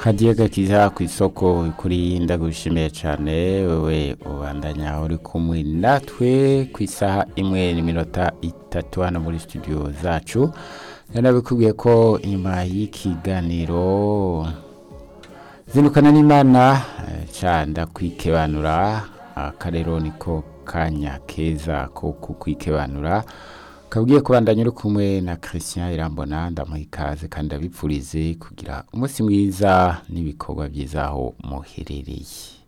kadiye gakiza ku isoko kuri ndagushimiye cyane wewe ubandanya uri kumwe natwe ku isaha imwe n'iminota itatu hano muri studio zacu yanabikubwiye ko inyuma y'ikiganiro zindukana n'imana canda kwikebanura akarero niko kanya keza ko kukwikebanura kabwiye kubandanya uri kumwe na Christian Irambona ndamuha ikaze kandi abipfurize kugira umunsi mwiza n'ibikorwa byiza aho muherereye